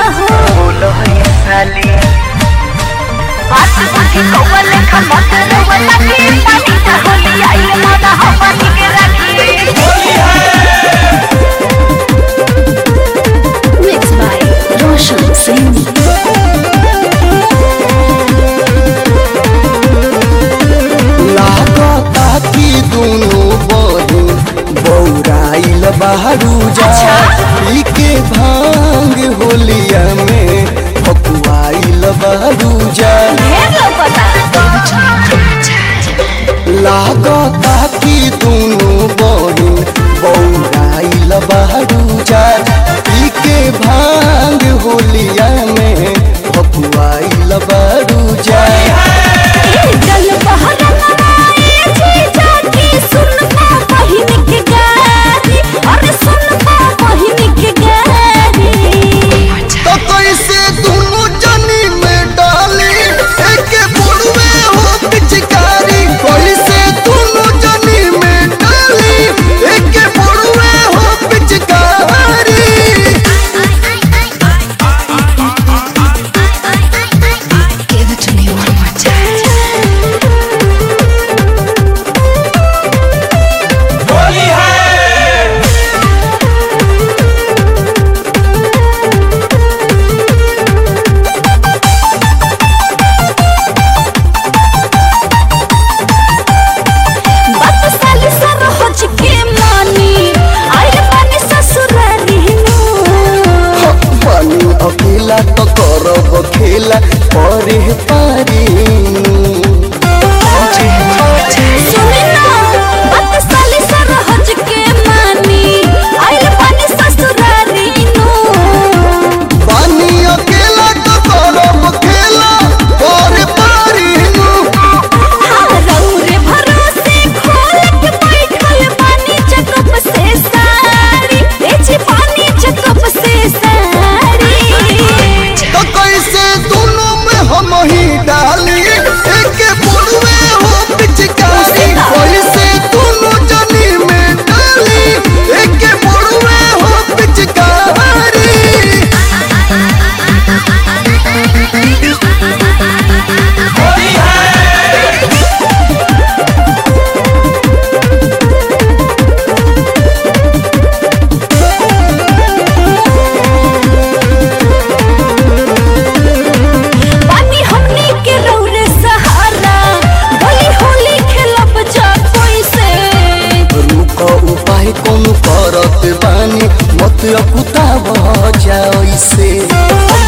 हो बोलो ये साली बात बुझी कौवा लेखा मत रोवा लगी पानी का होली आई माना हमनी के रखी Mixed by Roshan Singh. लागता कि दुनु बहिन बौराइल बहरू जा पी के भांग होलिया में फकुआइल बहरू जा ढेर लौकता लागता कि दुनु बहिन बौराइल बहरू जा पी के भांग होलिया में फकुआइल बहरू जा जल बहर नवाए जी जाके सुनबा बहिन के गारी अरे सुनबा बहिन के गारी तो कैसे दोनों जनी में डाली एक बुढ़वे हो पिचकारी कैसे दोनों जनी में डाली एक बुढ़वे हो पिचकारी Give it to me one more time. बात साली सर हो के मानी आइल पानी ससुरारी नु पानी अकेला तो करब खेला परे पारी सुनी ना बात साली सर हो के मानी आइल पानी ससुरारी नु पानी अकेला तो करब खेला परे पारी रौरे भरोसे खोल के बैठल पानी चकप से सारी ए जी पानी चकप से सारी तो कैसे दोनों में हम ही डाली एक बुढ़वे हो पिचकारी कैसे दोनों जनी में डाली एक बुढ़वे हो पिचकारी पानी हमनी के रौरे सहारा भली होली खेलब जा कोई से रुक उपाय कौन करत बानी मत अकुता जाओ से